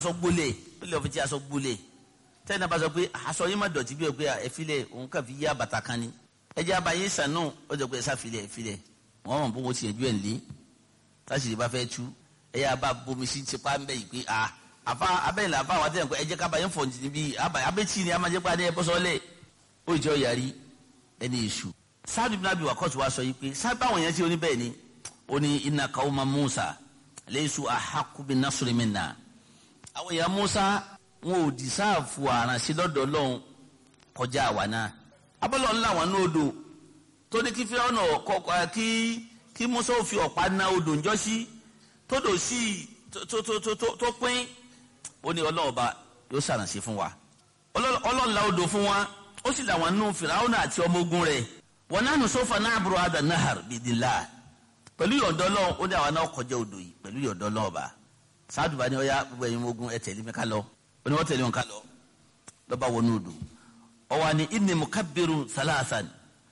aṣọ gbólé ó lè fi ti aṣọ gbólé tẹ́lẹ̀ náà bá sọ pé aṣọ yín má dọ̀tí bí o pé ẹ filẹ̀ òun kàn fi yá bàtà kan ni ẹ jẹ́ abayé sànú ó jọ pé ẹ sáfilẹ̀ ẹ filẹ̀ wọ́n mọ̀ bó ti ẹ̀jú ẹ̀ lé táṣìlì bá fẹ́ tú ẹ yá bá bomi sí tipa ń bẹ̀ yìí pé a àfa abẹ́yìn làfa àwọn àtẹ̀yìn pé ẹ jẹ́ kábayé fọ̀ níbi abẹ́tì ni a máa jẹ́ pé adé ẹ bọ́sọ́lẹ̀ ó jọ yàrí ẹni èṣù sáàdù bí nàbí wàkọ́tù wa sọ yìí pé sábà àwọn yẹn ti oní bẹ́ẹ̀ ni ó ní inna qawma Musa laysu ahaqqu bin nasri minna àwọn èèyàn Musa wọn ò dìsáàfù àrànṣe lọ́dọ̀ Ọlọ́run kọjá àwa náà abọ́lọ̀ ńlá wọn ní odò tó ní kí fíọ́nà kọ́kọ́ kí kí Musa ò fi ọ̀pá na odò ńjọ́ sí tódò sí tó tó tó tó pín ó ní ọlọ́ọ̀ba yóò ṣàrànṣe fún wa ọlọ́ọ̀la odò fún wa ó sì làwọn nù Fìràwọ́nà àti ọmọ ogun rẹ̀ wọn náà nù sọ́fà náà àbúrò àdà nahar bìdìlá pẹ̀lú yọ̀ǹdọ́ lọ́wọ́ ó ní àwọn náà kọjá odò yìí pẹ̀lú yọ̀ǹdọ́ lọ́ọ̀ba sáàdùbà ni ọ̀ya gbogbo ẹ̀yin ogun ẹ̀ tẹ̀lé mi ká lọ ó ní wọ́n tẹ̀lé wọn ká lọ lọ́ba wọnú odò ọwọ́ ni inni mukabbiru salasan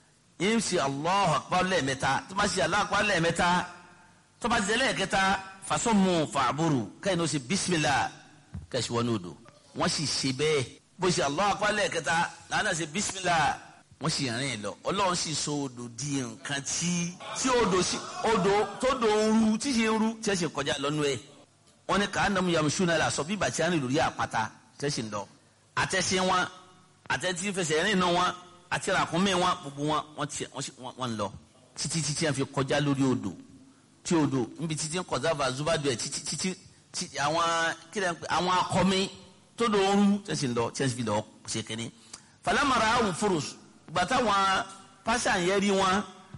yín si Allahu akbar lẹ́ẹ̀mẹ́ta tó bá si Allahu akbar lẹ́ẹ̀mẹ́ta tó bá si lẹ́ẹ̀kẹta fasọ́mu fàbúrù kẹ́hìn ó sì bisimilah kẹ́sì wọnú odò wọ́n sì ṣe bẹ́ẹ̀ bó si Allahu akbar lẹ́ẹ̀kẹta làánà ṣe bisimilah wọ́n sì rìn lọ ọlọ́run sì so odò di nǹkan tí tí odò sí odò tó dò ń ru tí ṣe ń ru tí ẹ ṣe kọjá lọ́nu ẹ̀ wọ́n ní ká nàmú yamusuna la sọ bí bàtí àrìn lórí àpáta tí ẹ ṣe ń lọ àtẹ̀sí wọn àtẹ̀tí fẹsẹ̀ rìn nù wọn àti ràkúnmí wọn gbogbo wọn wọ́n ti wọ́n ń lọ títí títí wọn fi kọjá lórí odò tí odò níbi títí ń kọjá bá zubadu ẹ̀ títí títí àwọn kílẹ̀ àwọn akọmi tó dò ń ru tí ẹ ṣe ń lọ tí ẹ fi lọ ṣe kínní falamara awù furus gbàtà wọn pásá yẹn rí wọn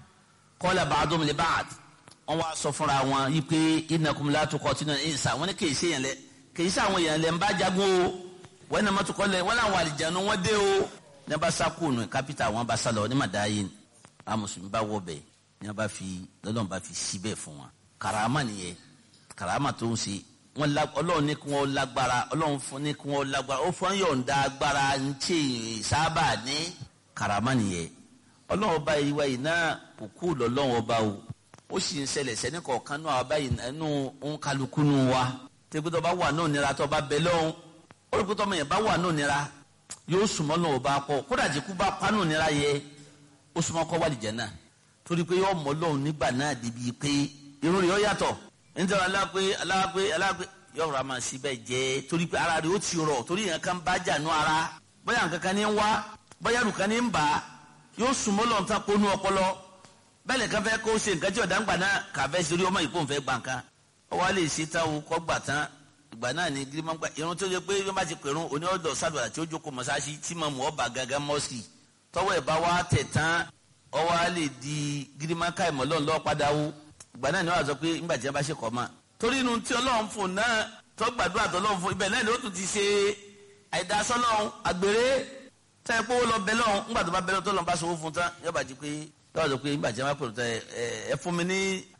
kọ́lá bàdùn lè bàd wọn wá sọ fúnra wọn yìí pé innakum la tuqatiluna insa wọn ni kèé se yẹn lẹ kèé se àwọn yẹn lẹ ń bá jagun o wọn nàma tó kọ́ lẹ wọn làwọn àlìjánu wọn dé o ní bá sá kúùnù kápítà wọn bá sá lọ ní màdáyé a mùsùlùmí bá wọ bẹ ní bá fi lọ́lọ́run bá fi sí bẹ́ẹ̀ fún wọn karama nìyẹn karama tó ń ṣe wọn la ọlọ́run ní kí wọ́n lágbára ọlọ́run fún ní kí wọ́n lágbára ó fún yọ̀ǹda agbára ń ṣe sábà ní karama nìyẹn ọlọ́run ọba yìí wáyìí náà kò kú lọ́lọ́run ọba o ó sì ń ṣẹlẹ̀ sẹ́ni kọ̀ọ̀kan náà ọba yìí nínú òǹkálukú nù wa tẹ́gbẹ́tọ́ bá wà náà nira tó bá bẹ lọ́hùn olùkótọ́ ọmọ yẹn bá wà náà nira yóò sùnmọ́ náà ọba pọ̀ kódà jẹ́kú bá pa náà nira yẹ ó súnmọ́ kọ́ wàlìjẹ́ náà torí pé yóò mọ́ lọ́hùn nígbà náà débi pé irun rẹ̀ yóò yàtọ̀ nítorí aláàpé aláàpé aláàpé yóò rà máa sí bẹ́ẹ̀ jẹ́ torí pé ara rẹ̀ ó ti rọ̀ torí yẹn kan bá jà nú ara bóyá nǹkan kan ní ń wá bóyá nǹkan ní ń bà á yóò sùnmọ́ lọ́hùn tá kó nú ọpọlọ bẹ́ẹ̀ lè kan fẹ́ kó ṣe nǹkan tí ọ̀dà ń gbà náà kàfẹ́ sórí ọmọ ìkó nfẹ́ gbà nǹkan ọ wá lè ṣe táwọn kọ́ gbà tán ìgbà náà ní gírímọ̀ gbà irun tó yẹ pé bí wọ́n bá ti pèrún oní ọ̀dọ̀ sàdùrà tí ó jókòó mọ́sáàsì tí mo mú ọba gangan mọ́sì tọ́wọ́ ẹ̀ bá wá tẹ̀ tán ọ wá lè di gírímọ̀ ká ìmọ̀ lọ́n lọ́ọ́ padà wó ìgbà náà ni wọ́n sọ pé nígbà tí wọ́n bá ṣe kọ́ mọ́ torí inú tí ọlọ́run fún náà tó gbàdúrà tó lọ́run fún ibẹ̀ náà ni ó tún ti ṣe àìdásọ́lọ́run àgbèrè tẹ́ ẹ pé ó lọ bẹ lọ́run nígbà tó bá bẹ lọ́run tó lọ́n bá sọ fún tán yóò bá di pé yóò sọ pé nígbà tí wọ́n bá pèrò tán ẹ fún mi ní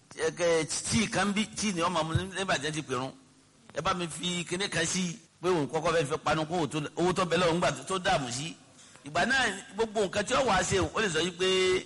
tíì kan bí tíì ni wọ́n máa mú nígbà tí wọ́n ti pèrún ẹ bá mi fi kíní kan sí pé òun kọ́kọ́ fẹ́ fi panu kó owó tó bẹ lọ́run nígbà tó dààmú sí ìgbà náà gbogbo nǹkan tí ó wàá ṣe ó lè sọ yìí pé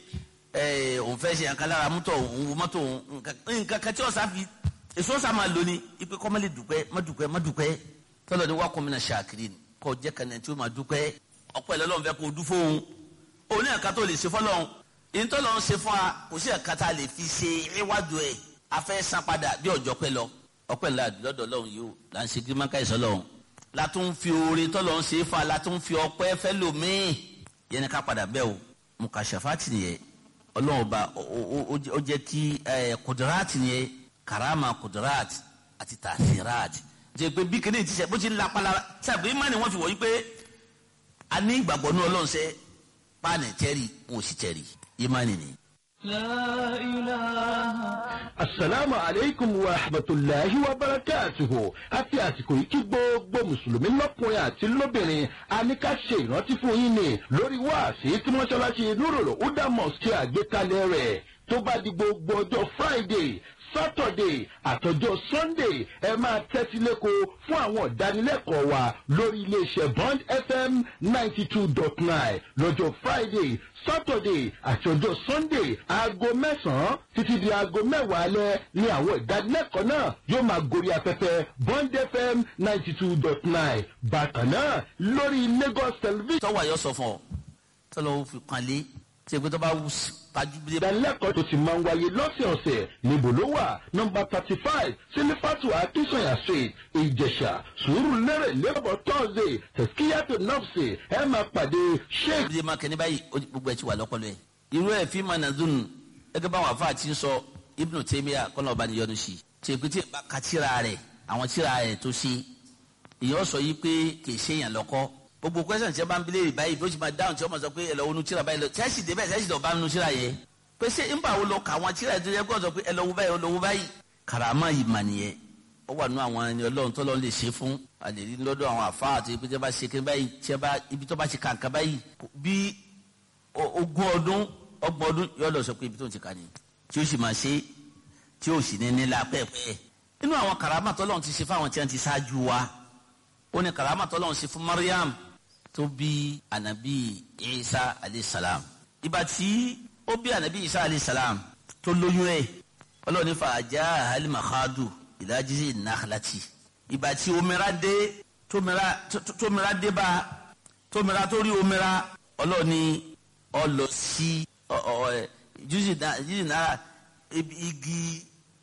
òun fẹ́ ṣe nǹkan lára mọ́tò òun wo mọ́tò òun nǹkan kan tí ó sáfi èso sá máa lò ní ipe kọ́ má lè dùpẹ́ má dùpẹ́ má dùpẹ́ tọ́lọ̀ ni wàá kọ́ mi náà ṣàkiri kọ́ jẹ́ kan náà tí ó máa dùpẹ́ ọ̀pọ̀ ẹ̀ lọ́lọ́run fẹ́ kó dú fóun òun ní ẹ̀ka tó lè ṣe fọ́lọ́run èyí tó lọ́run ṣe fún wa kò sí ẹ̀ka tá a lè fi ṣe ìwádùú ẹ̀ afẹ́ san padà bí ọjọ́ pẹ́ lọ ọpẹ́ ńlá lọ́dọ̀ lọ́run yìí ó là ń ṣe gírímọ́ká ìsọ lọ́run látún fi oore tọ́lọ́run ṣe fa látún fi ọpẹ́ fẹ́ lòmíì yẹn ni ká padà bẹ́ẹ̀ o mukashafati nìyẹn ọlọ́run ọba ó jẹ́ kí kudurat nìyẹn karama kudurat àti tasirat jẹ́ pé bí kìnìún ti ṣe bó ti ń lapala sábẹ́ ìmọ̀ ni wọ́n fi wọ̀ yí pé a ní ìgbàgbọ́ ní ọlọ́run ṣe páànì tẹ́rì wọn ò sì tẹ́rì ìmọ̀ nìyẹn. لا إله asalaamu aleykum wa rahmatulahi wa barakatuhu àti àsìkò yìí kí gbogbo mùsùlùmí lọ́kùnrin àti lóbìnrin a ní ká ṣe ìrántí fún yín ni lórí wáàsí tí mọ́ṣáláṣí nurul huda mosque àgbékalẹ̀ rẹ̀ tó bá di gbogbo ọjọ́ friday saturday àtọjọ́ sunday ẹ máa tẹ́tí lẹ́kọ̀ọ́ fún àwọn ìdánilẹ́kọ̀ọ́ wa lórí iléeṣẹ́ bond fm ninety two dot nine lọ́jọ́ friday saturday àti ọjọ́ sunday aago mẹ́sàn-án títí di aago mẹ́wàá alẹ́ ní àwọn ìdánilẹ́kọ̀ọ́ náà yóò máa gorí afẹ́fẹ́ bond fm ninety two dot nine bákan náà lórí lagos television. tọ́wọ́ àyọ̀ sọ fún ọ tọ́lọ́ fi kan lé tí ẹgbẹ́ tó bá wù pàjùbílẹ̀ ìdánilẹ́kọ̀ọ́ tó ti máa ń wáyé lọ́sẹ̀ọ̀sẹ̀ níbo ló wà nọmba thirty five sílífàtù akínsọ̀yà street ìjẹ̀ṣà sùúrù lérè lẹ́bọ̀ tọ́sídẹ̀ tẹ̀síkíyàtò nọ́ọ̀sì ẹ máa pàdé sheikh bí ma kẹ́ni báyìí ó di- gbogbo ẹ̀ ti wà lọ́pọ̀lọ́ ẹ̀. irú ẹ̀ fi máa nàdún ẹgbẹ́ báwọn afa ti ń sọ ibùdó tẹ́míà kọ́nà ọba níyọnu sí i tí èkó tí ìbá ka tíra rẹ̀ àwọn tíra rẹ̀ tó ṣe ìyẹn sọ yìí pé kì í ṣe èèyàn lọ́kọ́ gbogbo kwẹ́sàn tí ẹ bá ń bilé báyìí bí ó ti máa dáhùn tí ó máa sọ pé ẹ lọ wo nu tíra báyìí lọ tẹ́sí débẹ̀ tẹ́sí dọ̀ bá nu tíra yẹ pé ṣé ń bá wo lọ kà àwọn tíra yẹ tó yẹ kó sọ pé ẹ lọ wo báyìí ẹ lọ wo báyìí karama yìí mà nìyẹn ó wà nù àwọn ẹni ọlọ́run tó lọ́n lè ṣe fún àlèrí lọ́dọ̀ àwọn àfa àti ibi tí wọ́n bá ṣe kí báyìí tí wọ́n bá ibi tó bá ṣe kàǹkà báyìí bí o- ogún ọdún ọgbọ̀n ọdún yóò lọ sọ pé ibi tó ń ti kà ní tí ó sì máa ṣe tí ó sì ní nílà pẹ́ẹ́pẹ́ nínú àwọn karama tó lọ́n ti ṣe fún àwọn tí wọ́n ti ṣáájú wa ó ní karama tó lọ́n ṣe fún Mariam tó bí anabi Isa alayhi salam ìgbà tí ó bí anabi Isa alayhi salam tó lóyún ẹ̀ ọlọ́ọ̀ni fàájà alimakadu ìdájísí nàkàlàtì ìgbà tí omira dé tómira tó- tómira dé bá tómira tó rí omira ọlọ́ọ̀ni ọlọ sí ọ- ọ- ẹ, júùsì náà júùsì náà ibi- igi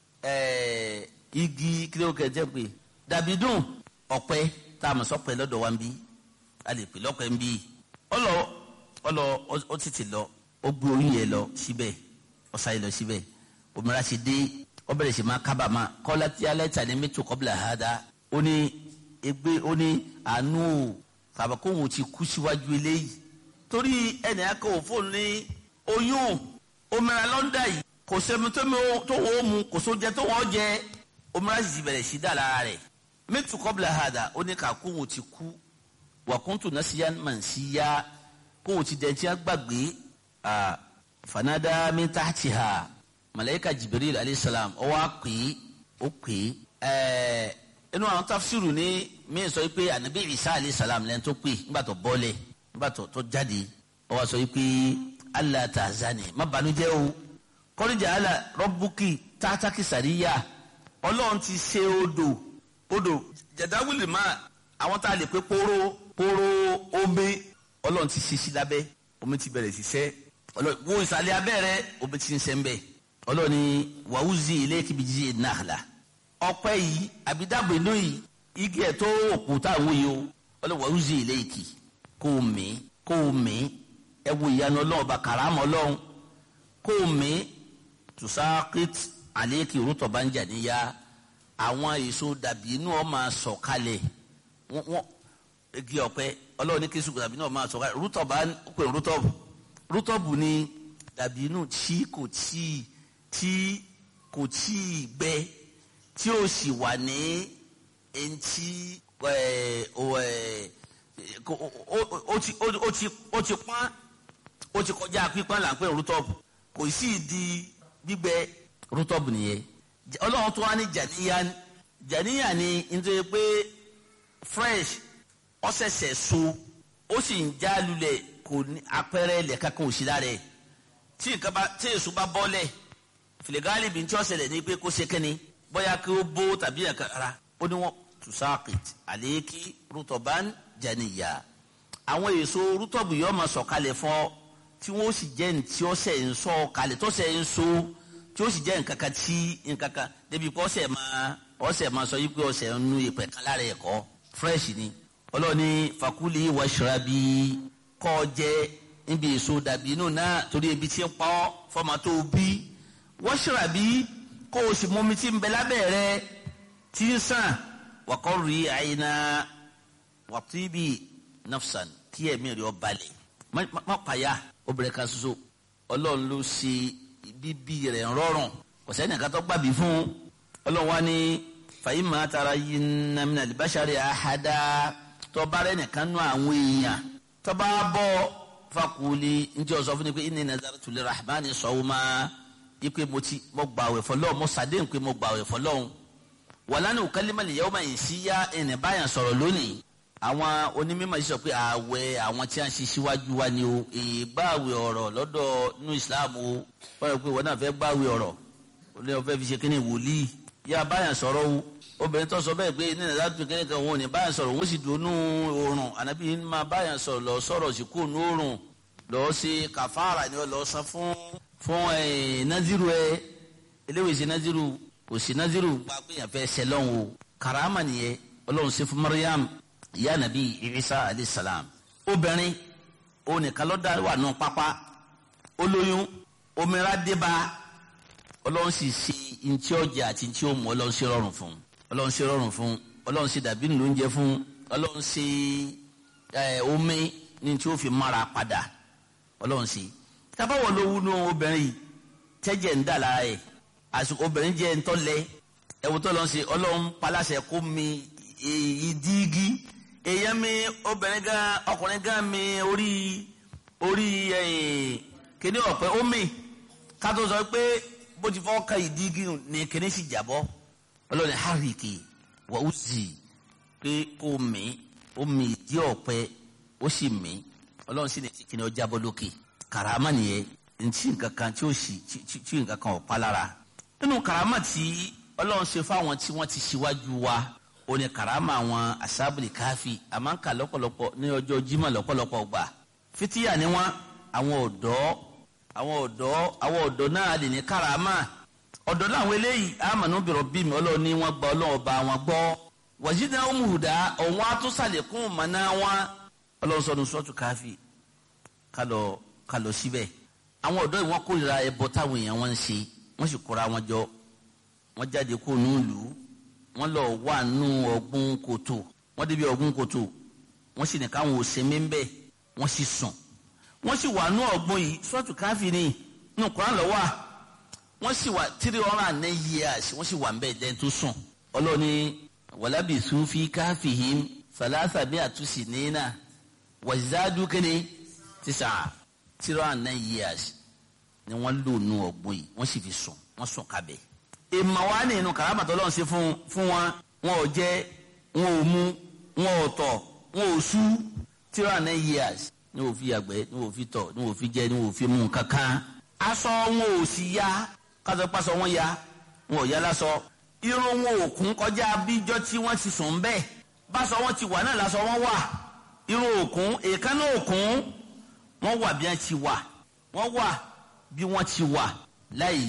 ẹ, igi kílẹ̀ kẹjẹ pé dàbí dùn ọ̀pẹ tá a mọ̀ sọ́pẹ́ lọ́dọ̀ wa ń bí a lè pè lọ́pẹ́ ń bí ọlọ ọlọ ọ- ó tètè lọ ó gbé orí yẹn lọ síbẹ̀ ó sáyé lọ síbẹ̀ òmìnira ṣe dé ó bẹ̀rẹ̀ sí máa kábàámà kọ́lá tí alẹ́ tà ní mẹ́tò kọ́bìlà hádà ó ní egbe ó ní àánú o kàbà kóhun ti kú síwájú eléyìí torí ẹnì akọ òfóònù ní oyún òmìnira lọ́ndà yìí kò sẹ́mi tó mi ó- tó wọ́n mu kò sóúnjẹ tó wọ́n jẹ òmìnira sì bẹ̀rẹ̀ sí dà lára rẹ̀ mẹ́tò kọ́bìlà hádà ó ní kà kóhun ti kú wàkúntù nasiya mansiya kóhun ti dẹ̀ntì gbàgbé ah, fanada min tahtiha malayika jibril alayhisalam ó wá pè é ó pè é ẹẹ inú àwọn tafsiru ní min sọ pé anabi isa alayhisalam lẹ́nu tó pè é nígbà tó bọ́lẹ̀ nígbà tó tó jáde ó wá sọ pé allah tahzani má banújẹ́ o kọ́nìjà ala rọ́bùkì tátàkì sàríyà ọlọ́run ti ṣe odò odò jẹ̀dáwìlì máa àwọn tá a lè pé póró póró omi ọlọ́run ti ṣe sí lábẹ́ omi ti bẹ̀rẹ̀ ṣiṣẹ́ ọlọ́run wo ìsàlẹ̀ abẹ́rẹ́ omi ti ń ṣe ń bẹ̀ ọlọ́run ni wàhùzì ilé kìbìjì nàhàlà ọpẹ́ yìí àbídàgbé inú yìí igi ẹ̀ tó òkú táwọn yìí o ọlọ́run wàhùzì ilé ìkì kó o mí kó o mí ẹ wo ìyanu ọlọ́run ọba kàrámọ́ ọlọ́run kó o mí tùsákìt àlékì rútọ̀ bá ń jà níyà àwọn èso dàbí inú ọ máa sọ̀ kalẹ̀ wọ́n wọ́n igi ọ̀pẹ ọlọ́run ní kéṣù dàbí inú ọ máa sọ̀ kalẹ̀ rútọ̀ bá ń pè rútọ̀bù rútọ̀bù ni dàbí inú tí kò tí tí kò tí gbẹ tí ó sì wà ní eŋti ẹ ọ ẹ kò- ó ó- ó ti ó ó ti ó ti pọ́n ó ti kọjá pípọ́n là ń pè rútọ́ọ̀bù kò sí di gbígbẹ rútọ́ọ̀bù nìyẹn J- ọlọ́run tó wá ní jàníyàn jàníyàn ni nítorí pé fresh ọ̀sẹ̀sẹ̀ so ó sì ń já lulẹ̀ kò ní apẹ̀rẹ̀ lẹ̀ka kan ò sí lára ẹ̀ tí nǹkan bá tí èso bá bọ́lẹ̀ fìlẹ̀gálì bí n tí ó ṣẹlẹ̀ ní pé kó ṣe kẹ́ni bóyá kí ó bó tàbí ẹ̀ka ara ó ní wọ́n tùsáàkìt àlékí rútọ̀bán jàníyà àwọn èso rútọ̀bù yóò máa sọ̀kalẹ̀ fún ọ tí wọ́n sì jẹ́ ní tí ó sẹ̀ ń sọ kalẹ̀ tó sẹ̀ ń so tí ó sì jẹ́ nǹkan kan tí nǹkan kan débi pé ọ̀sẹ̀ máa ọ̀sẹ̀ máa sọ yìí pé ọ̀sẹ̀ ń nu ìpẹ́ kan lára ẹ̀kọ́ fresh ni ọlọ́ni fakuli washrabi kọ́ jẹ́ níbi èso dàbí inú náà torí ebi tí ń pa ọ́ fọmọ tó bí washrabi kó o sì mú omi tí ń bẹ lábẹ́ rẹ tí ń sàn wàkọ́ rí àyínà wàtíbi nafsan kí ẹ̀mí rẹ̀ ọ balẹ̀ má má- má pàyà obìnrin kan ṣoṣo ọlọ́run ló ṣe bíbí rẹ̀ rọrùn kò sẹ́ni kan tó gbàbí fún ọlọ́run wa ní fàyímà tara yìí nàmínà libasari àhádá tọ́ba rẹ̀ nìkan nú àwọn èèyàn tọ́ba bọ́ fakuli njẹ́ ọ̀sọ́ fún mi pé inni nazartu lirahmani sawma ipe mo ti mo gbà àwẹ̀ fọlọ́hún mo sàdéhùn pé mo gbà àwẹ̀ fọlọ́hún wàlánà òkàlímà lè yẹ́wò máa yìn sí yá ẹ̀nì báyà sọ̀rọ̀ lónìí àwọn onímọ̀ yìí sọ pé àwẹ̀ àwọn tí a ń ṣe síwájú wa ni o èyí gbà àwẹ̀ ọ̀rọ̀ lọ́dọ̀ nínú ìsìláàmù o wọ́n rẹ̀ pé wọ́n náà fẹ́ gbà àwẹ̀ ọ̀rọ̀ ó lé wọn fẹ́ fi ṣe kíni wòlíì yá báyà sọ̀rọ̀ o obìnrin tó sọ bẹ́ẹ̀ pé ní nàìjíríà tó kíni kan wọn ò ní báyà sọ̀rọ̀ wọ́n sì dùn nú oorun ànábì máa báyà sọ̀rọ̀ lọ sọ̀rọ̀ sí kó nú oorun lọ ṣe kàfàrà ni lọ san fún fún ẹ naziru ẹ eléwèé ṣe naziru kò sí naziru gba pé yàn fẹ́ sẹlọ́n o karama nìyẹn ọlọ́run ṣe fún mariam ìyá nàbí isa alayhi salam obìnrin onìkan lọ́dà wà nù pápá olóyún omira débà ọlọ́run sì ṣe ntí ọjà àti ntí ó mú ọlọ́run ṣe rọrùn fún ọlọ́run ṣe rọrùn fún ọlọ́run ṣe dàbí nìlú oúnjẹ fún ọlọ́run ṣe ẹ omi ní tí ó fi mára padà ọlọ́run ṣe tábàwọ̀ ló wú nù obìnrin yìí tẹ́jẹ̀ ń dà lára ẹ̀ àsìkò obìnrin jẹ́ ntọ́lẹ̀ ẹ̀wù tó lọ́n ṣe ọlọ́run paláṣẹ kó mi ìdígi èèyàn mi obìnrin gan ọkùnrin gan mi orí orí kíní ọ̀pẹ ó mi ká tó sọ pé bó ti fọ́ ka ìdígi ní kíní sì jàbọ́ ọlọ́run hàrìkì wà ó sì pé kó mi ó mi ìdí ọ̀pẹ ó sì mi ọlọ́run sì ní kíní ọjà bọ́ lókè karama nìyẹn ntí nǹkan kan tí ó sì tí nǹkan kan ò pa lára nínú karama tí ọlọ́run ṣe fáwọn tí wọ́n ti ṣíwájú wa ó ní karama àwọn asábìlì káfí àmọ́ ń kà lọ́pọ̀lọpọ̀ ní ọjọ́ jimá lọ́pọ̀lọpọ̀ gbà fitiya ni wọ́n àwọn ọ̀dọ́ àwọn ọ̀dọ́ àwọn ọ̀dọ́ náà lè ní karama ọ̀dọ́ làwọn eléyìí àmàlú bìrọ̀ bí mi ọlọ́run ní wọ́n gba ọlọ́run ọba wọn gbọ́ wàjídà ọmọhùdá ọ̀wọ́n atúnṣàlẹ̀kùn mọ̀nà wọn ọlọ́run sọ̀rọ̀ sọ́ọ̀tù káfí kálọ̀ kálọ̀ síbẹ̀ àwọn ọ̀dọ́ yìí wọ́n kórìíra ẹbọ táwọn èèyàn wọn ń ṣe wọ́n sì kóra wọn jọ wọ́n jáde kó nù lù ú wọ́n lọ wà nù ọ̀gbun kòtò wọ́n débi ọ̀gbun kòtò wọ́n sì ní káwọn ò sẹ́mi ń bẹ̀ wọ́n sì sùn wọ́n sì wà nù ọ̀gbun yìí sọ́ọ̀tù káfí ni nù kúrán lọ wà wọ́n sì wà three hundred and nine years wọ́n sì wà ń bẹ̀ lẹ́yìn tó sùn ọlọ́ni wàlábì sufi káfí yìí salasa bí àtúnṣe nínà wàzádù kínní tísà three hundred and nine years ni wọ́n lò nù ọ̀gbun yìí wọ́n sì fi sùn wọ́n sùn kábẹ́ ìmọ̀ wa ní inú kàrámàtà ọlọ́run ṣe fún fún wọn wọn ò jẹ wọn ò mu wọn ò tọ̀ wọn ò sú three hundred nine years ní wò fi yàgbẹ́ ní wò fi tọ̀ ní wò fi jẹ ní wò fi mú kankan aṣọ wọn ò sì ya kásọ pásọ wọn ya wọn ò ya lásọ irun wọn ò kún kọjá bíjọ tí wọn ti sùn bẹ́ẹ̀ báṣọ wọn ti wà náà lásọ wọn wà irun òkun èékánná òkun wọn wà bí wọn ti wà wọn wà bí wọn ti wà láì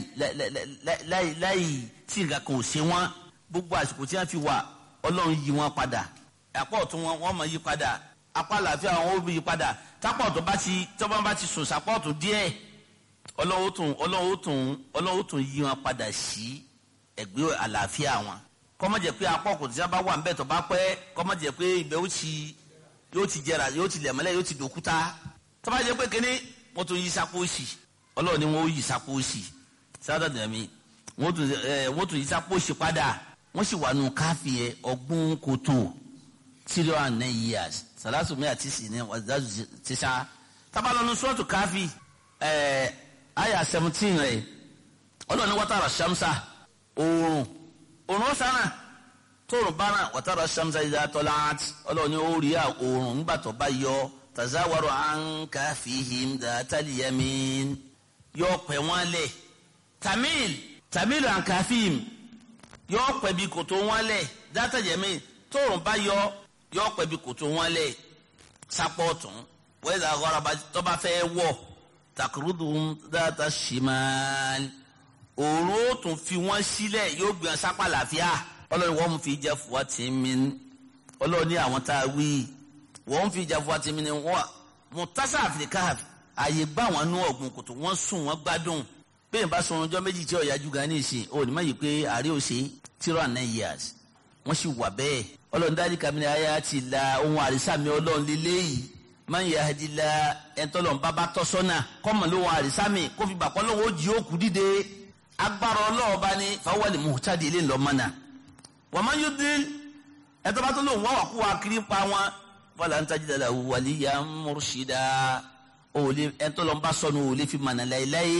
láì láì tí nǹkan kan ò ṣe wọn gbogbo àsìkò tí wọn fi wà ọlọ́run yí wọn padà apá ọ̀tún wọn wọn máa yí padà apá àlàáfíà wọn ó yí padà tápá ọ̀tún bá ti tọ́ba bá ti sùn sápá ọ̀tún díẹ̀ ọlọ́run tún ọlọ́run tún ọlọ́run tún yí wọn padà sí ẹ̀gbẹ́ àlàáfíà wọn kọ́mọ̀jẹ̀ pé apá ọ̀kùn tí wọn bá wà ń bẹ̀ tó bá pẹ́ kọ́mọ̀jẹ̀ pé ibẹ̀ ó ti yóò ti jẹrà yóò ti lẹ̀mọ́lẹ̀ yóò ti dòkúta tọ́ba jẹ́ pé kínní wọ́n tún yí sápó sí ọlọ́run ni wọ́n ó yí sápó sí sáadà dàmí wọ́n tún ẹ wọ́n tún yí sápó sí padà wọ́n sì wà nù káfí yẹ ọgbọ́n kòtò three and nine years sàlásù mi àti sì ní wàzàzù tíṣà tábàlọ́nu sọ́ọ̀tù káfí ẹ̀ àyà seventeen rẹ̀ ọlọ́run ní wọ́tàrà ṣàmṣà oòrùn oòrùn ọ̀sánà tóòrùn bá náà wọ́tàrà ṣàmṣà ìdá tọ́lá ọlọ́run ní ó rí oòrùn ńgbà tó bá yọ tazawaru an kafihim datali yamin yóò pẹ wọn lẹ tamil tamil an kafihim yóò pẹ bí kòtò wọn lẹ datali yamin tóorùn bá yọ yóò pẹ bí kòtò wọn lẹ sapọtun wẹẹsà ọrọba tọba fẹ́ wọ̀ takurudun data shimal òòrùn ó tún fi wọn sílẹ̀ yóò gbìyànjú sápá làáfíà ọlọ́run wọ́n fi jẹ́ fún wa tì mí ọlọ́run ní àwọn tá a wí wọ́n fi ìjà fún àtìmí ni wọ́n mutasa afrika àyè gbá wọn nú ọ̀gbun kòtò wọ́n sùn wọ́n gbádùn bẹ́ẹ̀ bá sọ̀rọ̀ ọjọ́ méjì tí ọ̀yájú gan ní ìsìn ò ní má yìí pé àárẹ̀ ò ṣe zero and nine years wọ́n sì wà bẹ́ẹ̀ ọlọ́run dájú kàmínà ayé àti la ohun àrísàmì ọlọ́run lélẹ́ yìí máa ń yẹ adi la ẹ̀ńtọ́lọ́n bábá tọ́ sọ́nà kọ́mọ̀ lóhun àrísàmì kó fi bàkọ́ lóhun ó jí òkú dìde agbára ọlọ́run bá ní fáwọ́lì muhtadi ilé ńlọmọ́nà wọ́n máa ń yóò dín ẹ̀ńtọ́ bá tó lóhun wọ́n wà kú wa kiri pa wọn wala n tajida la waliya mursida òòlì ẹtọlọmba sọnù òòlì fi mànà láyéláyé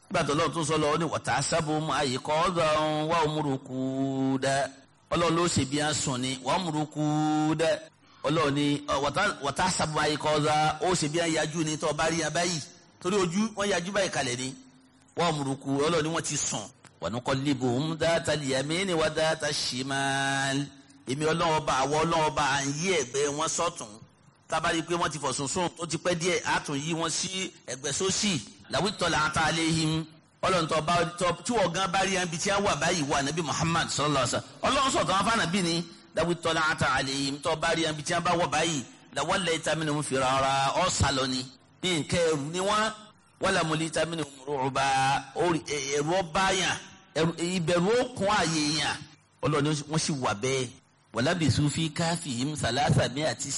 gbàtọ́ lọ́wọ́ tó sọ lọ ó ní wọ́tá sábò mú àyè kọ́ ọ́dọ̀ wà ómùrúkú dẹ́ ọlọ́run ló ṣe bí a sùn ni wà ómùrúkú dẹ́ ọlọ́run ní wọ́tá sábò àyè kọ́ ọ́dọ̀ ó ṣe bí a yájú ni tó bá rí ya báyìí torí ojú wọ́n yájú báyìí kalẹ̀ ni wà ómùrúkú ọlọ́run ní wọ́n ti sùn wà ní kọ́ libo ń dáta lìyàmí ni wà dáta ṣìmáàlì èmi ọlọ́run bá àwọ ọlọ́run bá à ń yí ẹ̀gbẹ́ wọn sọ́tún tábàrí pé wọ́n ti fọ̀ sùnsùn tó ti pẹ́ díẹ̀ á tún yí wọn sí ẹ̀gbẹ́ sósì làwí tọ́lá ata aléhìm ọlọ́run tó bá tọ́ tí wọ́n gan bá rí ẹn bí tí wọ́n wà báyìí wà nàbí Muhammad sallallahu alaihi wasallam ọlọ́run sọ̀tọ̀ wọn fáànà bí ni làwí tọ́lá ata aléhìm tó bá rí ẹn bí tí wọ́n bá wọ̀ báyìí làwọn lẹ́yìn tamínú ń fira ara ọ́ sálọ ni ní nǹkan ẹrù ni wọ́n wọ́n làmú lẹ́yìn tamínú rúbà ẹ̀rù ọba yàn ìbẹ̀rù òkun àyè yàn ọlọ́run wọ́n sì wà bẹ́ẹ̀ walabisu fi káfíhìm sàlásà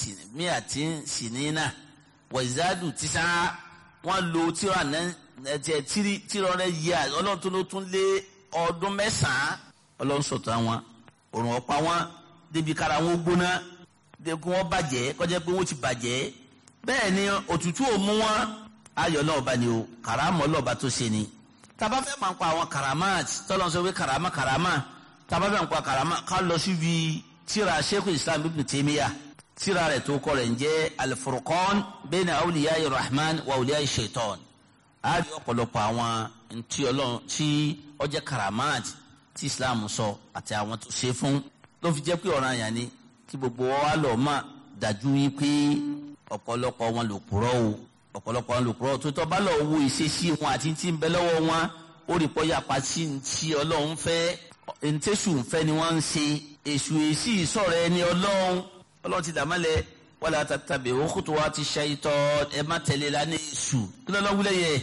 miati sinina wàzádù tísà wọn lo tíra nẹtẹ tírọrẹ yíya ọlọ́run tó ló tún lé ọdún mẹ́sàn-án ọlọ́run sọ̀tọ̀ àwọn òrùn ọ̀pá wọn débi kára wọn gbóná débi wọn bàjẹ́ kọjá pé wọn ti bàjẹ́ bẹ́ẹ̀ ni òtútù ò mú wọn ayọ̀ náà bá ní o kàràmọ́ lọ́ọ̀bá tó ṣe ni tàbá fẹ́ máa ń pa àwọn karamat tọ́lọ́ sọ pé karama karama tàbá fẹ́ máa ń pa karama ká lọ síbi tíra sheikh islam ibn taymiya tíra rẹ̀ tó kọ rẹ̀ ń jẹ́ al-furqan bayna awliya rahman wa awliya shaitan a rí ọ̀pọ̀lọpọ̀ àwọn ntí ọlọ́run tí ó jẹ́ karamat tí islam sọ àti àwọn tó ṣe fún ló fi jẹ́ pé ọ̀ràn àyàn ni kí gbogbo wa lọ mọ̀ dájú wípé ọ̀pọ̀lọpọ̀ wọn lò kúrọ́ o ọ̀pọ̀lọpọ̀ wọn lò kúrọ́ tó tọ́ bá lọ wo ìṣesí wọn àti tí ń bẹ lọ́wọ́ wọn ó rí pọ́ yapa sí ti ọlọ́run fẹ́ ntẹ́sù fẹ́ ni wọ́n ń ṣe èṣù èsì ìsọ̀rọ̀ ẹni ọlọ́run ọlọ́run ti dàmọ́lẹ̀ wala tattabi'u khutuwati shaytan ẹ má tẹ̀lé lánàá èṣù kí lọ́lọ́ wúlẹ̀ yẹ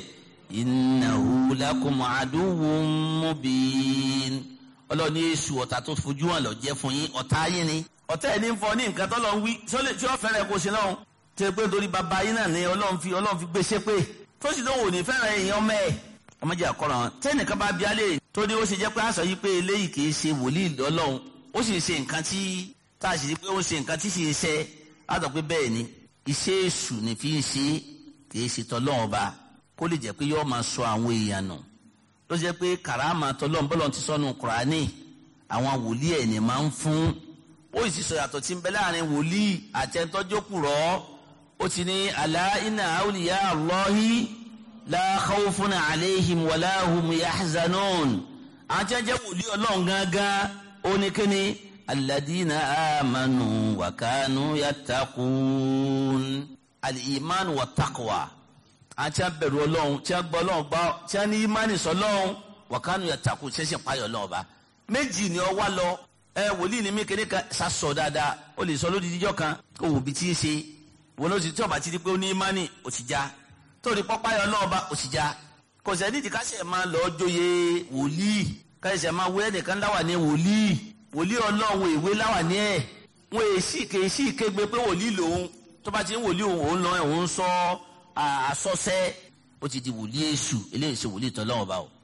innahu lakum aduwwun mubin ọlọ́run ní èṣù ọ̀tá tó fojú hàn lọ jẹ́ fún yín ọ̀tá yín ni ọ̀tá ẹ̀ ní fọ ní nǹkan tọ́lọ́ ń wí tí ó fẹ́rẹ̀ kó ṣe náà tẹ pé torí bàbá yín náà ni ọlọ́run fi ọlọ́run fi gbé ṣépè tó sì lóun ò ní fẹ́ràn èèyàn ọmọ ẹ̀ ọmọdé àkọ́rọ̀ wọn tẹ́nìkan bá bí alẹ́ tó ní ó ṣe jẹ́ pé àṣọ yìí pé eléyìí kì í ṣe wòlíì ọlọ́run ó sì ń ṣe nǹkan tí tá a sì rí pé ó ń ṣe nǹkan tí sì ń ṣe àtọ̀ pé bẹ́ẹ̀ ni iṣẹ́ èṣù ni fi ń ṣe kì í ṣe tọ́lọ́run ọba kó lè jẹ́ pé yóò máa sọ àwọn èèyàn nù ló jẹ́ pé kàràmà tọ́lọ́run bọ́lọ́run ti sọ́nu kùránì àwọn wòlíì ẹ̀ ní máa ń fún ó sì sọ yàtọ̀ tí ń bẹ láàrin wòlíì àtẹ̀ntọ́jọ́kùrọ̀ ó ti ní àlá iná àwùlíyá àlọ́hí la khawfun alayhim wala hum yahzanun àwọn tí wọ́n jẹ́ wòlíì ọlọ́run gángan ó ní kíni alladina amanu wa kanu yattaqun al-iman wa taqwa àwọn tí wọ́n bẹ̀rù ọlọ́run tí wọ́n gbọ́ ọlọ́run bá tí wọ́n ní imani sọlọ́run wa kanu yattaqun ṣẹ̀ṣẹ̀ payọ̀ ọlọ́run bá méjì ni ọ wá lọ ẹ wòlíì ni mí kéde kan sasọ dáadáa ó lè sọ lódì díjọ kan kó wò bí tí ń ṣe wọn ló sì tí ọba ti di pé ó ní imani ó ti já torí pọ́páyọ náà bá ó ti já kò sẹ́ni tí káṣẹ̀ máa lọ jóye wòlíì káṣẹ̀ máa wé ẹnìkan láwà ní wòlíì wòlíì ọlọ́run ìwé láwà ní ẹ̀ wọn èsì kèésì kégbe pé wòlíì lòun tó bá ti ń wòlíì òun òun lọ òun sọ àsọsẹ́ ó ti di wòlíì èṣù eléyìí ṣe wòlíì tọ́lọ́run bá o.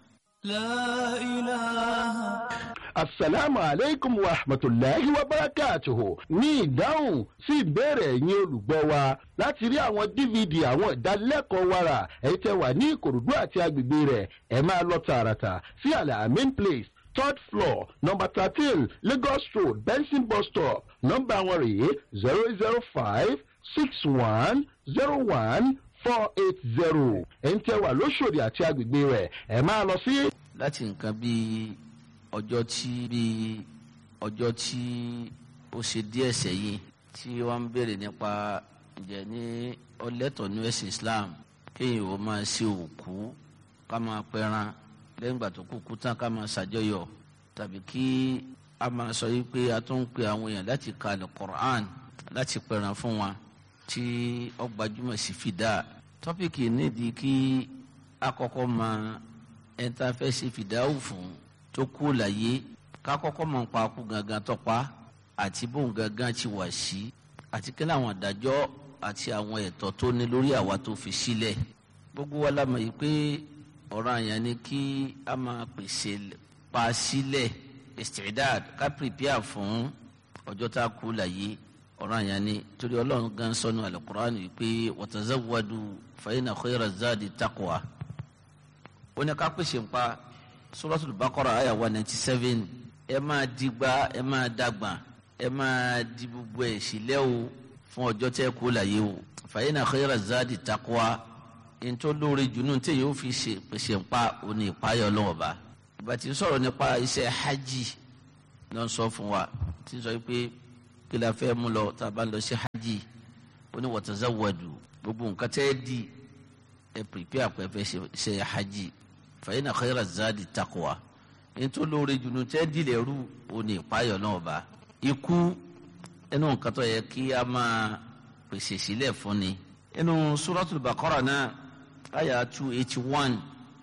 لا إله asalaamu aleykum wa rahmatulahi wa barakatuhu ní ìdáhùn sí ìbéèrè ẹ̀yin olùgbọ́ wa láti rí àwọn dvd àwọn ìdánilẹ́kọ̀ọ́ wa rà èyí tẹ́ wà ní ìkòròdú àti agbègbè rẹ̀ ẹ máa lọ tààràtà sí alamin place third floor number thirteen lagos road benson bus stop nọ́mbà wọn rèé zero zero five six one zero one four eight zero ẹ̀yin tẹ́ wà lóṣòdì àti agbègbè rẹ̀ ẹ máa lọ sí láti nǹkan bíi ọjọ́ tí bíi ọjọ́ tí ó ṣe díẹ̀ sẹ́yìn tí wọ́n ń béèrè nípa ǹjẹ́ ní ọlẹ́tọ̀ ní ẹ̀sìn Islam kéèyàn ó máa ṣe òkú ká máa pẹran lẹ́yìn ìgbà tó kúkú tán ká máa ṣàjọyọ̀ tàbí kí a máa sọ yìí pé a tún ń pe àwọn èèyàn láti ka Al-Qur'an láti pẹran fún wa tí ó gbajúmọ̀ sí fìdá tọ́pìkì nídìí kí a kọ́kọ́ máa ẹ̀ńtà fẹ́ ṣe fìdáwù fún tó kú láyé ká kọ́kọ́ mọ̀ nípa kú gangan tọ́pa àti bóun gangan ti wà sí àti kí láwọn àdájọ́ àti àwọn ẹ̀tọ́ tó ní lórí àwa tó fi sílẹ̀ gbogbo wa la mọ̀ yìí pé ọ̀rọ̀ àyàn ni kí a máa pèsè pa sílẹ̀ istidad ká prepare fún ọjọ́ tá a kú láyé ọ̀rọ̀ àyàn ni torí ọlọ́run gan sọnù al-Qur'an yìí pé watazawwadu fa inna khayra zadi taqwa ó ní ká pèsè ń pa Suratul Baqara àyà one ninety seven ẹ máa digba ẹ máa dàgbà ẹ máa di gbogbo ẹ̀ sílẹ̀ o fún ọjọ́ tẹ́ kó láyé o fa inna khayra zadi taqwa ntọ́ lórí junu tí yóò fi ṣe pèsè ń pa òní ìpayọ̀ lọ́wọ́ bá ìgbà tí ń sọ̀rọ̀ nípa iṣẹ́ hajj ló ń sọ fún wa tí ń sọ pé kí la fẹ́ mú lọ tá a bá lọ sí hajj ó ní watazawwadu gbogbo nǹkan tẹ́ di ẹ pèpè àpẹẹfẹ ṣe hajj fa inna khayra zadi taqwa ntọ́ lórí junu tẹ́ di lẹ́rú òní ìpayọ̀ lọ́wọ́ bá ikú ẹnu nǹkan tó yẹ kí a máa pèsè sílẹ̀ fún ni inú suratul Baqara náà àyà two eighty one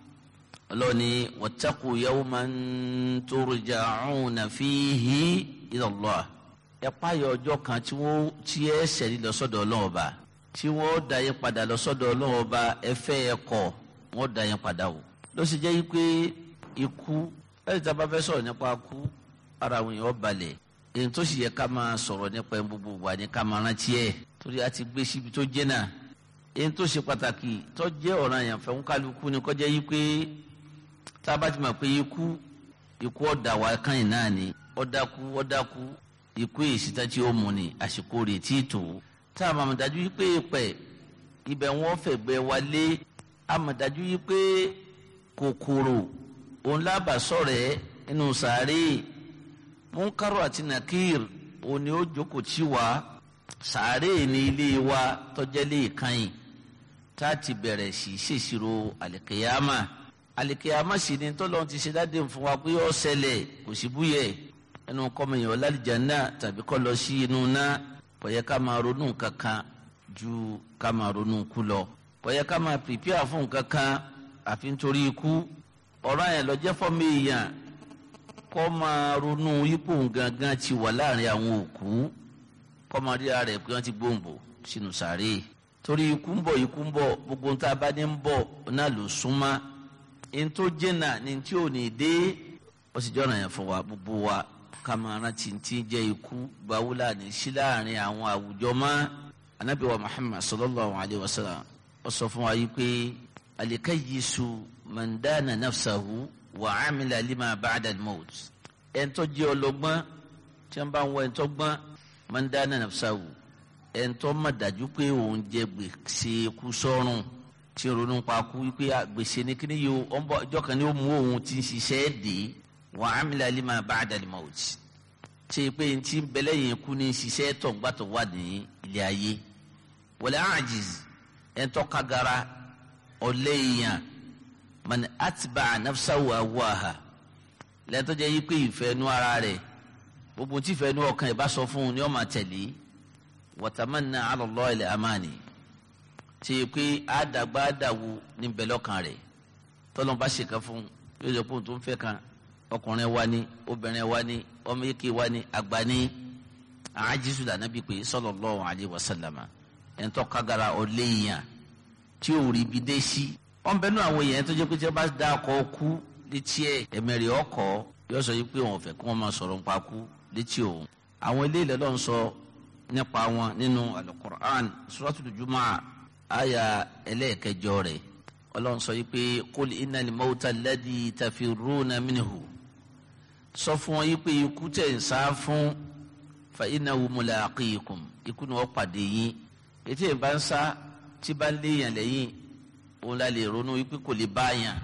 ọlọ́ni wattaqu yawman turja'una fihi ila Allah ẹ páyọ ọjọ́ kan tí wọ́n tí ẹ sẹ̀rí lọ sọ́dọ̀ Ọlọ́run Ọba tí wọ́n dá yín padà lọ sọ́dọ̀ Ọlọ́run Ọba ẹ fẹ́ ẹ kọ̀ wọ́n dá yín padà o ló sì jẹ́ yí pé ikú ẹ̀ tí a bá fẹ́ sọ̀rọ̀ nípa ikú ara àwọn èèyàn balẹ̀ èyí tó sì yẹ ká máa sọ̀rọ̀ nípa ẹ̀ gbogbo wa ni ká máa rántí ẹ̀ torí a ti gbé síbi tó jẹ́ náà èyí tó ṣe pàtàkì tó jẹ́ ọ̀ràn yẹn fẹ́ ń kálukú ni kọjá yí pé tá a bá ti mọ̀ pé ikú ikú ọ̀dà wa kan yìí náà ni ọ̀dàkú ọ̀dàkú ikú ìsìta tí ó mú ni àsìkò rẹ̀ tí tó tá a mọ̀ dájú yí pé pẹ̀ ibẹ̀ wọ́n fẹ̀gbẹ́ wa lé a mọ̀ dájú yí pé kòkòrò òun lábàá sọ̀rẹ́ inú sàárè múnkárò àti nàkír òun ni ó jókòó tí wa sàárè ní ilé wa tọ́jẹ́lé ìkànnì tá a ti bẹ̀rẹ̀ sí ṣèṣirò àlìkèyàmà àlìkèyàmà sì ni tọ́lọ́ ti ṣe dáadé fún wa pé ó ṣẹlẹ̀ kò sí búyẹ̀ ẹnu kọ́mọ̀yàn lálìjáná tàbí kọ́ lọ sí inú ná kò yẹ ká máa ronú kankan ju ká máa ronú kú lọ kò yẹ ká máa pìpìà fún kankan àfi nítorí ikú ọ̀rọ̀ yẹn lọ jẹ́ fọ́mọ èèyàn kọ́ máa ronú ipò gangan ti wà láàrin àwọn òkú kọ́mọdéra rẹ̀ pé wọ́n ti gbòǹbò sínú sàárè torí ikú ń bọ̀ ikú ń bọ̀ gbogbo ń tá a bá ní ń bọ̀ náà ló súnmọ́ ẹni tó jẹ́nà ní tí ò ní dé ó sì jọ́nà yẹn fún wa gbogbo wa ká máa rántí tí jẹ́ ikú gbawúlà ní sí láàrin àwọn àwùjọ mọ́ anabi wa muhammad sallallahu alayhi wa sallam ó sọ fún wa yìí pé alikayyisu man dana nafsahu wa amila lima ba'da al-maut ẹni tó jẹ́ ọlọ́gbọ́n tí wọ́n bá ń wọ ẹni tó gbọ́n man dana nafsahu ẹ̀ńtọ́ má dájú pé òun jẹ gbèsè kú sọ́run tí ń ronú pa kú wípé gbèsè ní kíní yìí ó ń bọ̀ ọjọ́ kan ní ó mú òun ti ń ṣiṣẹ́ dé wa amila lima ba'da al-maut ṣe pé n ti bẹ̀lẹ̀ yẹn kú ní ṣiṣẹ́ tó ń gbàtọ̀ wà ní ilé ayé wala ajiz ẹ̀ńtọ́ kagara ọ̀lẹ́ èèyàn man atba'a nafsahu awaha lẹ́tọ́ jẹ́ yí pé ìfẹ́ nú ara rẹ̀ gbogbo tí ìfẹ́ nú ọkàn ẹ̀ bá sọ fún un ni ó máa tẹ̀lé watamanna ala Allah ilẹ̀ amani tí yẹ pé àdàgbà àdàwù ní bẹ̀lọ́kàn rẹ̀ tọ́lọ́n bá ṣèkà fún yóò yẹ kó tó ń fẹ́ kan ọkùnrin wa ni obìnrin wa ni ọmọ yìí wa ni àgbà ni àájísù lànà bí pé sallallahu alaihi wasallama ẹ̀ ń tọ́ kágara ọ̀lẹ́yìn tí ò rí ibi dé sí. wọ́n bẹ́ẹ̀ nú àwọn èèyàn tó jẹ́ pé tí wọ́n bá dá ọkọ̀ kú létí ẹ̀ ẹ̀mẹ̀rẹ̀ ọkọ̀ yóò sọ yìí pé wọn ò fẹ́ kí wọ́n máa sọ̀rọ̀ nípa kú létí òun. àwọn ilé ìlẹ̀ lọ́n sọ nípa wọn nínú alukur'an suratul jumaa aya ẹlẹ́ẹ̀kẹjọ rẹ̀ ọlọ́run sọ yìí pé kul innal mawta alladhi tafirruna minhu sọ fún wọn yìí pé ikú tẹ̀ ń sá fún fa innahu mulaqikum ikú ni wọ́n pàdé yín ètò ìbá ń sá tí bá ń léèyàn lẹ́yìn òun la lè ronú wípé kò lè bá yàn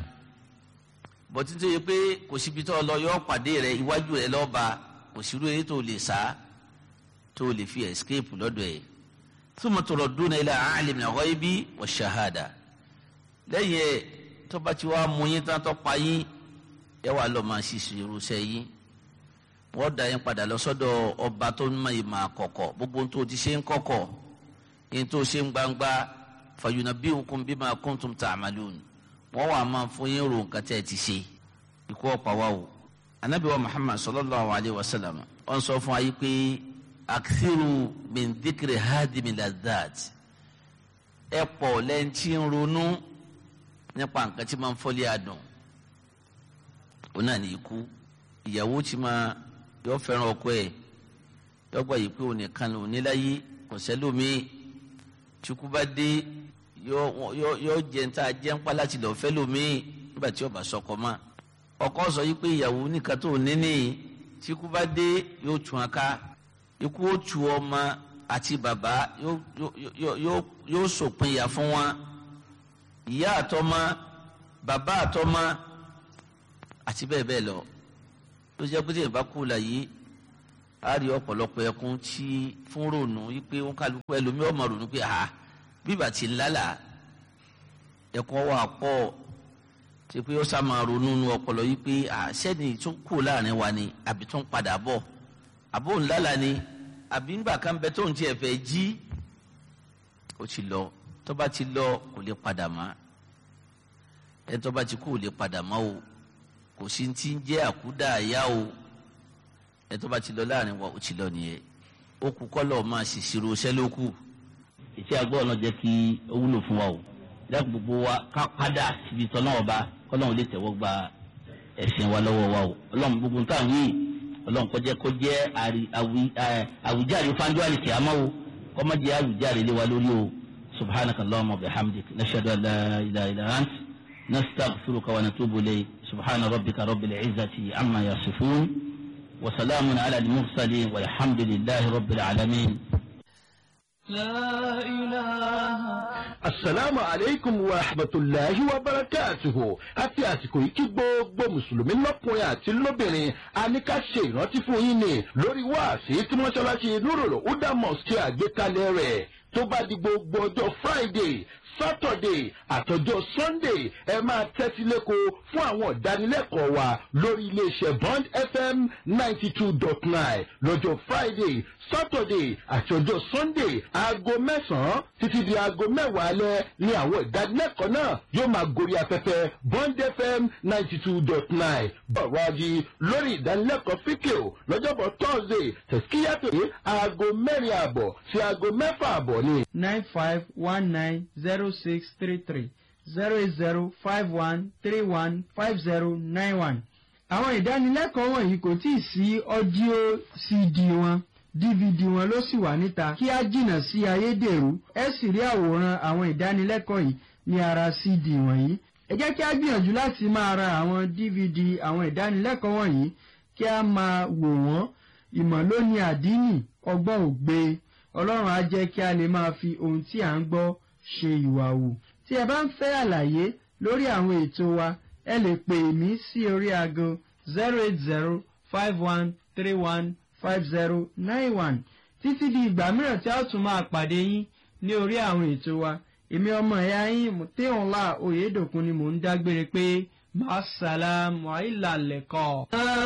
bọ́tí tó yẹ pé kò síbi tó lọ yọ pàdé rẹ iwájú rẹ lọ́ba kò sí rúurú tó lè sá tó lè fi escape lọ́dọ̀ ẹ̀ thumma turadduna ila alimil ghaibi wash-shahada lẹ́yìn ẹ̀ tó bá ti wá mú yín tán tó pa yín ẹ wà lọ́ọ́ máa ṣiṣẹ́ irúṣẹ́ yín wọ́n dá yín padà lọ sọ́dọ̀ ọba tó ń mọ ìmọ̀ àkọ́kọ́ gbogbo tó ti ṣe ń kọ́kọ́ yín tó ṣe ń gbangba fayunabbi'ukum bima kuntum ta'malun wọ́n wà máa fún yín ro nǹkan tẹ́ ẹ ti ṣe ikú ọ̀pá wa o anabi wa muhammad sallallahu alayhi wa sallam wọ́n sọ fún wa yìí pé akthiru min dhikri hadimi ladhat ẹ pọ̀ lẹ́ńtì ń ronú nípa nǹkan tí máa ń fọ́lé adùn ó náà ní ikú ìyàwó tí máa yọ fẹ́ràn ọkọ ẹ̀ yọgbà yìí pé òun nìkan lòun níláyé kò sẹ́lómi tìkú bá dé yọ jẹ ń ta jẹ ń pa láti lọ fẹ́ lómi nígbà tí ọba sọkọ mọ́ ọkọ sọ yìí pé ìyàwó nìkan tó níní tí ikú bá dé yóò tún aká ikú ó tu ọmọ àti bàbá yóò sòpin ìyà fún wọn ìyá àtọmọ bàbá àtọmọ àti bẹ́ẹ̀ bẹ́ẹ̀ lọ ló jẹ́ pé tí ìbá kú la yìí a rí ọ̀pọ̀lọpọ̀ ẹkún tí fún ronú yìí pé wọn kálukú ẹlòmíì ọmọ ronú pé ha bíbà tí ń lálà ẹkún wà pọ̀ tí pé ó sá máa ronú nu ọpọlọ yìí pé sẹ́ni tún kú láàrin wa ni àbí tún padà bọ̀ àbó ń lálà ni àbí ńgbà kan bẹ tó ń tiẹ̀ fẹ́ jí ó ti lọ tó bá ti lọ kò lè padà mọ́ ẹ tó bá ti kú ò lè padà mọ́ o kò sí ti ń jẹ́ àkúdà àyà o ẹ tó bá ti lọ láàrin wa ó ti lọ nìyẹn ó kú kọ́lọ̀ máa ṣèṣirò iṣẹ́ ló kù. iṣẹ́ agbọ́ ọ̀nà jẹ́ kí ó wúlò fún wa o lẹ́kùn gbogbo wa ká padà síbi tọ́nà ọba kọ́lọ́hún lè tẹ̀wọ́ gba ẹ̀sìn wa lọ́wọ́ wa o ọlọ́run gbogbo nǹkan yìí ọlọ́run kọjá kó jẹ́ àwùjáre fáńdú àlìkè àmọ́ o kọ́mọ́ jẹ́ àwùjáre lé wa lórí o subhanaka allahumma wa bihamdik nashhadu an la ilaha illa ant nastaghfiruka wa natubu ilayk subhana rabbika rabbil izzati amma yasifun wa salamun ala al-mursalin walhamdulillahi rabbil alamin لا إله asalaamu aleykum wa rahmatulahi wa barakatuhu àti àsìkò yìí kí gbogbo mùsùlùmí lọ́kùnrin àti lóbìnrin a ní ká ṣe ìrántí fún yín ni lórí wáàsí tí mọ́ṣáláṣí nurul huda mosque ṣe àgbékalẹ̀ rẹ̀ tó bá di gbogbo ọjọ́ friday saturday àtọjọ́ sunday ẹ máa tẹ́tí lẹ́kọ̀ọ́ fún àwọn ìdánilẹ́kọ̀ọ́ wa lórí iléeṣẹ́ bond fm ninety two dot nine lọ́jọ́ friday saturday àti ọjọ́ sunday aago mẹ́sàn-án títí di aago mẹ́wàá alẹ́ ní àwọn ìdánilẹ́kọ̀ọ́ náà yóò máa gorí afẹ́fẹ́ bond fm ninety two dot nine bọ̀wá di lórí ìdánilẹ́kọ̀ọ́ fíkìl lọ́jọ́bọ̀ thursday tẹ̀síkíyàtò ní aago mẹ́rin àbọ̀ sí aago mẹ́fà àbọ̀ ni. nine five one nine zero six three three zero eight zero five one three one five zero nine one. àwọn ìdánilẹ́kọ̀ọ́ wọ̀nyí kò tí ì sí ọ́díò cd wọn dvd wọn ló sì wà níta kí á jìnnà sí ayédèrú ẹ sì rí àwòrán àwọn ìdánilẹ́kọ̀ọ́ yìí ní ara cd wọ̀nyí. ẹ jẹ́ kí á gbìyànjú láti máa ra àwọn dvd àwọn ìdánilẹ́kọ̀ọ́ wọ̀nyí kí á máa wò wọ́n ìmọ̀ ló ní àdínì ọgbọ́n ògbé ọlọ́run á jẹ́ kí a lè máa fi ohun tí à ń gbọ́ ṣe ìwà wù. tí ẹ bá ń fẹ́ àlàyé lórí àwọn ètò wa ẹ lè pè mí sí orí aago zero eight zero five one three one five zero nine one títí di ìgbà mìíràn tí a ó tún máa pàdé yín ní orí àwọn ètò wa èmi ọmọ ẹ̀yà yín mùtíhùnlá oyèdòkun ni mò ń dágbére pé màá sàlámù àìlàlẹ̀kọ̀.